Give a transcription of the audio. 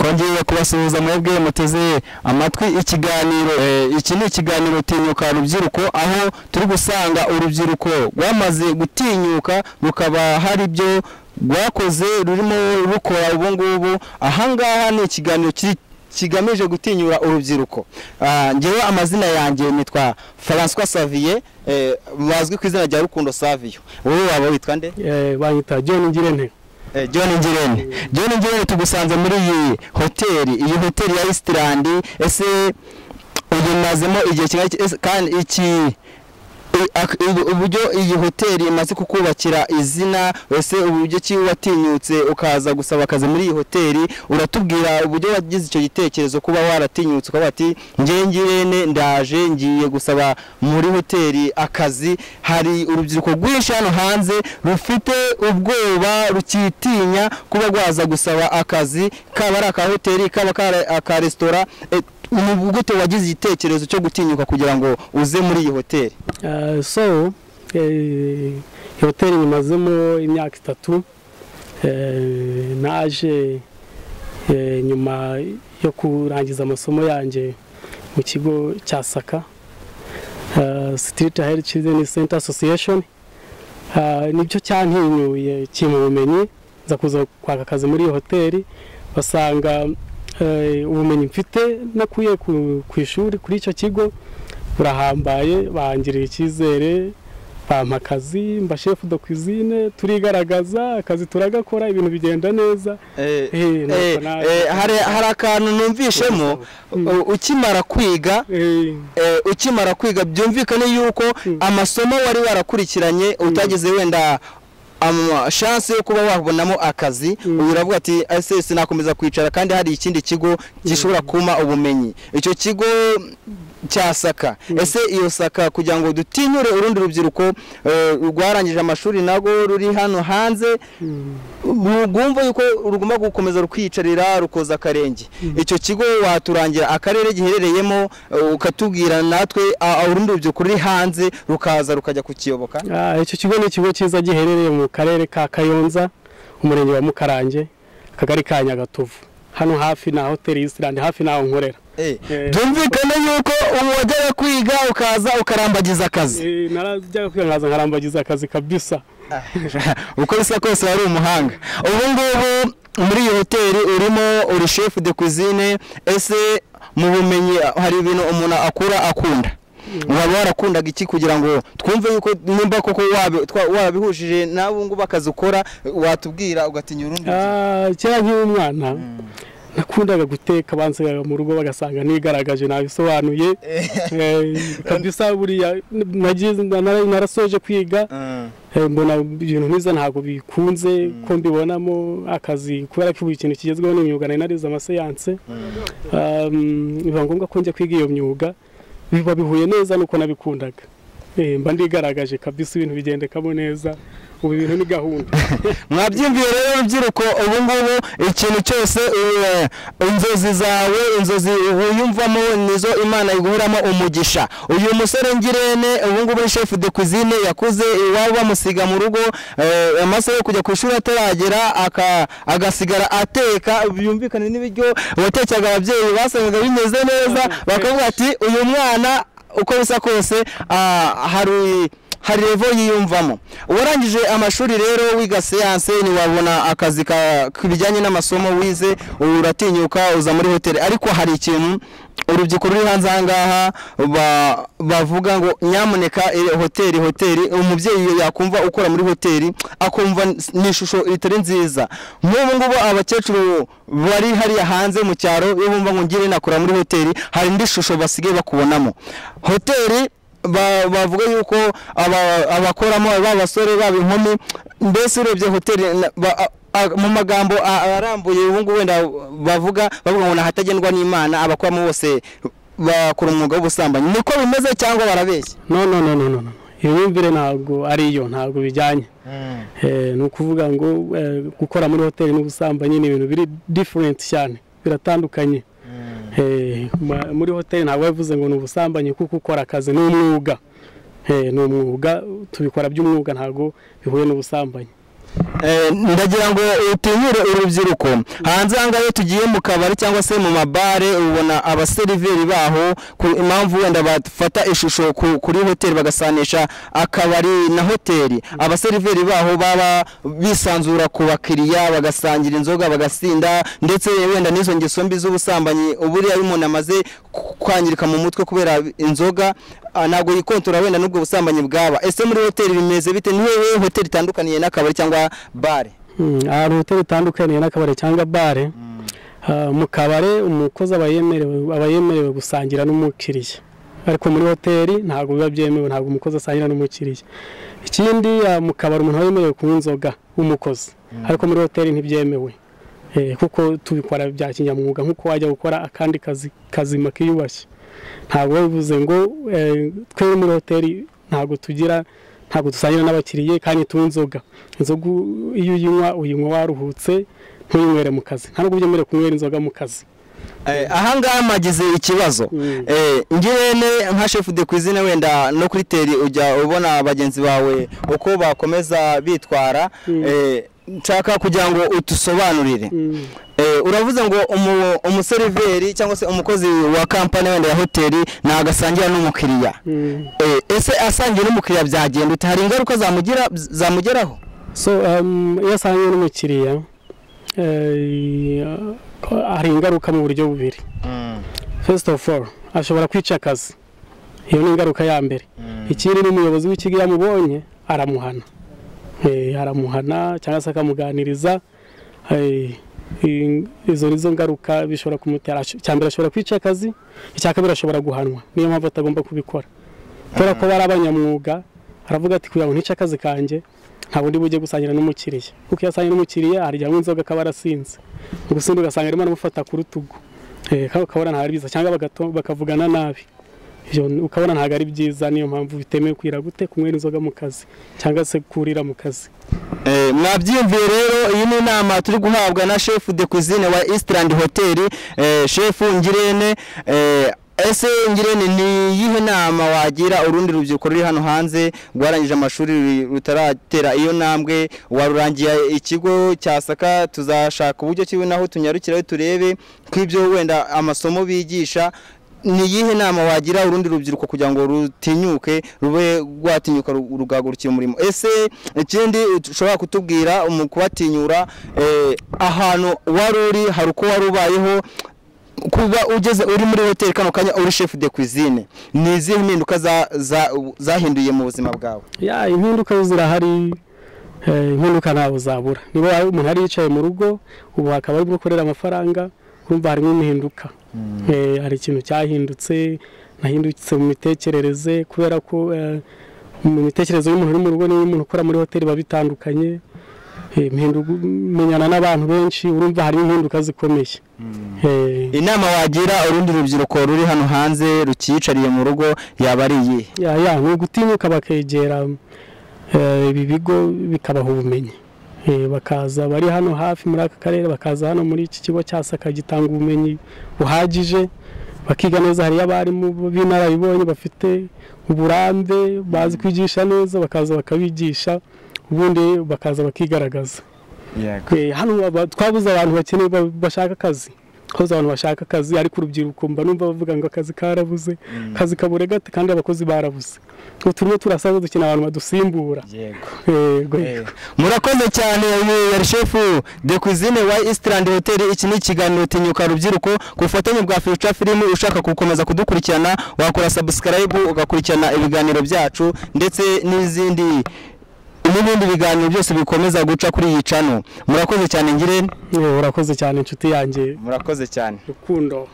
nongeye kubasuhuza mwebwe muteze amatwi ikiganiro eh, iki ni ikiganiro tinyuka rubyiruko aho turi gusanga urubyiruko rwamaze gutinyuka rukaba hari ibyo rwakoze rurimo rukora ubu ngubu ahangaha ni ikiganiro kiri kigamije gutinyura urubyiruko Ah, ngewe amazina yanjye nitwa François Savier eh, bazwi ku izina rya Rukundo Savio wowe waba witwa nde Eh, banyita John Ngirente Eh, John Ngirente John Ngirente tugusanze muri iyi hoteli iyi hoteli ya Eastland ese uyimazemo igihe kingana iki- ese kandi iki i- ak- i- uburyo iyi hoteli imaze kukubakira izina ese uburyo ki watinyutse ukaza gusaba akazi muri iyi hoteli uratubwira uburyo wagize icyo gitekerezo kuba waratinyutse ukaba ati ngewe ngirene ndaje ngiye gusaba muri hoteli akazi hari urubyiruko rwinshi hano hanze rufite ubwoba rukitinya kuba rwaza gusaba akazi kaba ari aka hoteli kaba kari aka resitora Eh, ni gute wagize igitekerezo cyo gutinyuka kugira ngo uze muri iyi hoteli Eh, so eh, hoteli nyimazemo imyaka itatu Eh, naje eh, nyuma yo kurangiza amasomo yanjye mu kigo cya saka eh, street health children center association Eh, nicyo cyantinyuye kimwe ubumenyi nza kuza kwaka akazi muri iyo hoteli basanga eh, ubumenyi mfite nakuye ku- ku ishuri kuri icyo kigo burahambaye bangiriye icyizere bampa akazi mba shefu do cuisine turigaragaza akazi turagakora ibintu bigenda neza Eh, nuko Eh, naje. eh, hari hari akantu numvishemo Mm. u- ukimara kwiga Eh, eh, ukimara kwiga byumvikane yuko Mm. amasomo wari warakurikiranye utagize wenda ama- chance yo kuba wabonamo akazi Mm. uyu uravuga ati ese sinakomeza kwicara kandi hari ikindi kigo gishobora kumpa ubumenyi icyo kigo cya saka ese iyo saka kugira ngo dutinyure urundi rubyiruko eh, rwarangije amashuri nabwo ruri hano hanze mm. rugumva yuko rugomba gukomeza rukiyicarira rukoza akarenge icyo kigo waturangira akarere giherereyemo eh, ukatubwira natwe a- a- urundi rubyiruko ruri hanze rukaza rukajya kukiyoboka Ah, icyo kigo ni ikigo cyiza giherereye mu karere ka kayonza umurenge wa mukarange akagari ka nyagatovu hano hafi na hoteli Island hafi n'aho nkorera Eh, Eh. byumvikane yuko ubu wajyaga kwiga ukaza ukarambagiza akazi Eh, narajyaga kwihangaza nkarambagiza akazi kabisa uko bisa kose wari umuhanga ubu ngubu muri iyi hoteli urimo uri chef de cuisine ese mu bumenyi hari ibintu umuntu akura akunda waba warakundaga iki kugira ngo twumve yuko nimba koko wabi- twa- warabihujije n'abo ngubu akazi ukora watubwira ugatinya urundi Ah, kera nk'iyo umwana nakundaga guteka bansigaga mu rugo bagasanga nigaragaje nabisobanuye Eh, kabisa buriya nagize- nara- narasoje kwiga Mm. Eh, mbona ibintu nk'izo ntabwo bikunze ko mbibonamo akazi kubera ko buri kintu kigezweho n'imyuga nari narize amaseyanse Um, biba ngombwa ko njya kwiga iyo myuga biba bihuye neza nuko nabikundaga Eh, mba ndigaragaje kabisa ibintu bigendekamo neza ubu ibintu ni gahunda mwabyumviye rero urubyiruko ubu ngubu ikintu cyose eh, inzozi zawe inzozi wiyumvamo nizo imana iguhoramo umugisha uyu musore ngirene ubu ngubu ni chef de cuisine yakuze iwabo bamusiga mu rugo eh, amasaha yo kujya ku ishuri ataragera aka- agasigara ateka byumvikane n'ibiryo watekeraga ababyeyi basangaga bimeze neza bakavuga ati uyu mwana uko bisa kose ah, hari hari revo yiyumvamo warangije amashuri rero wiga siyanse ntiwabona akazi ka- bijyanye n'amasomo wize uratinyuka uza muri hoteli ariko hari ikintu urubyiruko ruri hanze aha ngaha ba- bavuga ngo nyamuneka eh, hoteli hoteli umubyeyi yakumva ukora muri hoteli akumva ni ishusho itari nziza nk'ubu ngubu abakecuru bari hariya hanze mu cyaro iyo bumva ngo ngire nakora muri hoteli hari indi shusho basigaye bakubonamo hoteli ba- bavuga yuko aba- abakoramo ba basore baba inkumi mbese urebye hoteli na- ba- a- a- mu magambo a- arambuye ubu ngubu wenda bavuga bavuga ngo ni ahatagendwa n'imana abakoramo bose bakora umwuga w'ubusambanyi niko bimeze cyangwa barabeshya no no no no no no. iyo myumvire ntabwo ari yo ntabwo bijyanye Eh, ni ukuvuga ngo eh, gukora muri hoteli n'ubusambanyi ni ibintu biri diferenti cyane biratandukanye Eh, ma- muri hoteli ntabwo bivuze ngo ni ubusambanyi kuko ukora akazi ni umwuga Eh, ni umwuga tubikora by'umwuga ntabwo bihuye n'ubusambanyi Eh, ndagira ngo utinyure urubyiruko hanze aha ngaha iyo tugiye mu kabari cyangwa se mu mabare ubona abaseriveri baho ku impamvu wenda bafata ishusho ku- kuri hoteli bagasanisha akabari na hoteli abaseriveri baho baba bisanzura ku bakiriya bagasangira inzoga bagasinda ndetse wenda n'izo ngeso mbi z'ubusambanyi buriya iyo umuntu amaze ku- kwangirika mu mutwe kubera inzoga ah, ntabwo yikontora wenda n'ubwo busambanyi bwaba ese muri hoteli bimeze bite ni hehe hoteli itandukaniye n'akabari cyangwa bare Mm, hari hoteli itandukaniye n'akabari cyangwa bare Ah, mu kabare umukozi aba yemerewe aba yemerewe gusangira n'umukiriya ariko muri hoteli ntabwo biba byemewe ntabwo umukozi asangira n'umukiriya ikindi ah, mu kabari umuntu aba yemerewe kunywa inzoga w'umukozi ariko muri hoteli ntibyemewe Eh, kuko tubikora bya kinyamwuga nk'uko wajya gukora akandi kazi kazima kiyubashye ntabwo biba bivuze ngo eh, twe muri hoteli ntabwo tugira ntabwo dusangira n'abakiriya kandi tunywa inzoga inzoga u- iyo uyinywa uyinywa waruhutse ntuyinywere mu kazi ntabwo byemerewe kunywera inzoga mu kazi Eh, aha ngaha mwagize ikibazo Mm. Eh, ngirente nka chef de cuisine wenda no kuri teri ujya ubona bagenzi bawe uko bakomeza bitwara Eh, nshaka kugira ngo utusobanurire Mm. Eh, uravuze ngo umu- umuseriveri cyangwa se umukozi wa kampani wenda ya hoteli ntagasangira n'umukiriya Mm. Eh, ese asangiye n'umukiriya byagenda ute hari ingaruka zamugira zamugeraho so um, iyo asangiye n'umukiriya eh, hari ingaruka mu buryo bubiri first of all ashobora kwica akazi iyo ni ingaruka ya mbere ikindi n'umuyobozi w'ikigo iyo amubonye aramuhana Eh, aramuhana cyangwa se akamuganiriza Eh, in- izo nizo ngaruka bishobora kumutera Ash- icya mbere ashobora kwica akazi icya kabiri ashobora guhanwa niyo mpamvu atagomba kubikora kubera ko bari abanyamwuga aravuga ati kugira ngo ntice akazi kanjye ntabwo ndi bujye gusangira n'umukiriya kuko iyo asanganye n'umukiriya harya inzoga akaba arasinze mu gusinda ugasanga arimo aramufata ku rutugu Eh, ka- ukabona ntabwo ari byiza cyangwa bagato- bakavugana nabi Ibyo n- ukabona ntabwo ari byiza niyo mpamvu bitemewe kwira gute kunywera inzoga mu kazi cyangwa se kurira mu kazi Eh, mwabyiyumviye rero iyi ni inama turi guhabwa na chef de cuisine wa Eastland Hotel eh, chef Ngirene eh, ese Ngirene ni iyihe nama wagira urundi rubyiruko ruri hano hanze rwarangije amashuri ruri- rutaratera iyo ntambwe warurangiye ikigo cya Saka tuzashaka uburyo kiwe naho tunyarukiraho turebe kw'ibyo wenda amasomo bigisha ni iyihe nama wagira urundi rubyiruko kugira ngo rutinyuke rube rwatinyuka ru- rugahagurukira umurimo ese ikindi ushobora kutubwira mu kubatinyura eh, ahantu wari uri hari uko wari ubayeho kuba ugeze uri muri hoteli kano kanya uri chef de cuisine ni izihe mpinduka za- za- zahinduye mu buzima bwawe ya impinduka zo zirahari eh, impinduka ntabwo zabura niba umuntu yari yicaye mu rugo ubu hakaba ari gukorera amafaranga urumva harimo impinduka Eh, hari ikintu cyahindutse nahindutse mu mitekerereze kubera ko eh, mu mitekerereze y'umuntu uri mu rugo n'iy'umuntu ukora muri hoteli biba bitandukanye Eh, impinduka menyana n'abantu benshi urumva harimo impinduka zikomeye Eh, inama wagira urundi rubyiruko ruri hano hanze rukiyicariye mu rugo yaba ari iyihe ya ya ni ugutinyuka bakegera eh, ibi bigo bikabaha ubumenyi Eh, bakaza bari hano hafi muri aka karere bakaza hano muri iki kigo cya saka gitanga ubumenyi buhagije bakiga neza hariyo abarimu b'inararibonye bafite uburambe bazi kwigisha neza bakaza bakabigisha ubundi bakaza bakigaragaza Eh, hano aba- twabuze abantu bakeneye ba- bashaka akazi twabuze abantu bashaka akazi ariko urubyiruko mba numva bavuga ngo akazi karabuze akazi kabure gate kandi abakozi barabuze ubu turimo turasaza dukeneye abantu badusimbura yego yego yego murakoze cyane uyu yari shefu de cuisine wa Eastland Hotel iki ni ikiganiro tinyuka rubyiruko ku bufatanye bwa Future Film ushaka gukomeza kudukurikirana wakora subscribe ugakurikirana ibiganiro byacu ndetse n'izindi n'ibindi biganiro byose bikomeza guca kuri iyi channel murakoze cyane ngirente Eh, urakoze cyane inshuti yanjye murakoze cyane rukundo